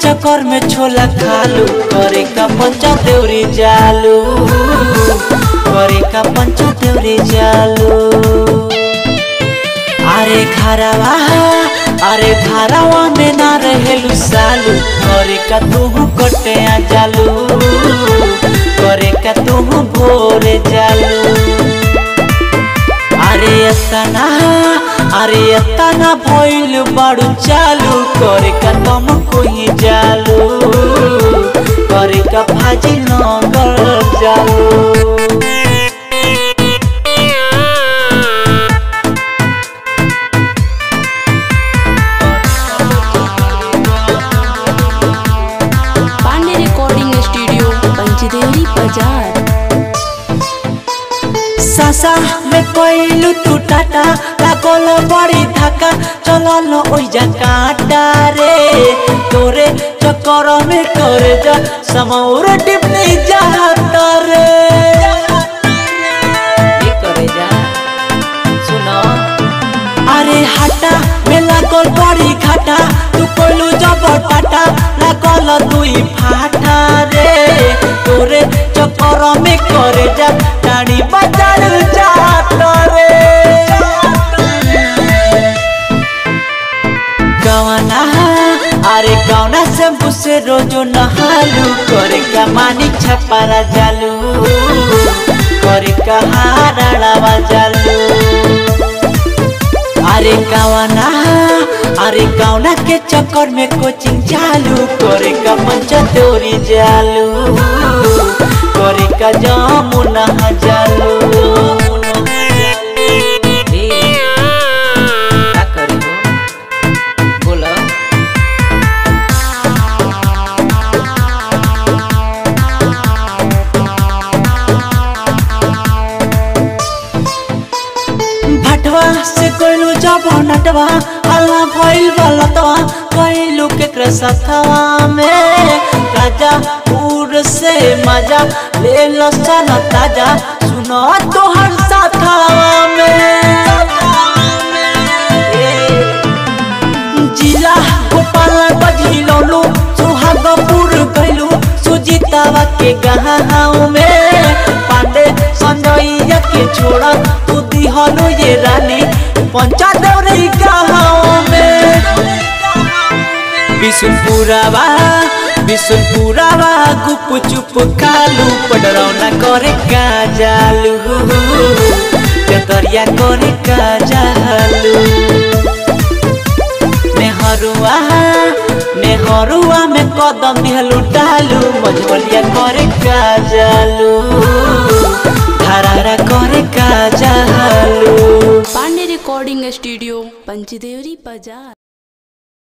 चक्कर में छोला खालू करे का पंचा देवरी जालू करे का पंचा देवरी जालू अरे घरवा अरे घरवा में ना रहेलू सालू करे का तू कटे आ जालू करे का तू भोरे जालू अरे एतना अरे एतना भइल बाड़ू चालू करे का तुम कोई जालू करे का भाजी नगर जालू पांडे रिकॉर्डिंग स्टूडियो पंचदेवरी बाजार सासा में कोइलू तू टाटा लागल बड़ी धक्का चलल ओइजा काटा रे तोरे चक्कर में करे जा समौर टिपनी जाता रे ये करे जा सुनो अरे हटा में लागल बड़ी घाटा तू कोइलू जब टाटा लागल दुई फाटा रे तोरे चक्कर में करे जा गाड़ी बाजार जात रे गवना अरे गवना से मुझसे रोजो नहालू करे का मानी छपारा जालू करे का हाराड़ावा जालू अरे गवना अरे गवना के चक्कर में कोचिंग चालू करे का मंच तोरी जालू करे का जामुना जालू ए, का करी हो? बोलो भटवा से कोइलू जब नटवा हल्ला भइल बलतवा कोइलू के कृसथवा में राजा पूर से मजा ले लो सन ताजा सुनो तोहर साथवा में जिला गोपाल बजिलौलू सुहागपुर गइलू सुजीतावा के गाँव में पांडे संजयया के छोड़ा तू दिहलू ये रानी पंचा दौरी गाँव में बिशुनपुरावा बिशुनपुरावा गुप चुप कालू पडरौना करे का जालू कतरिया करे का जालू नेहरुआ नेहरुआ में कदम दिहलू डालू मझवलिया करे का जालू धरारा करे का जालू पांडे रिकॉर्डिंग स्टूडियो पंचदेवरी बाजार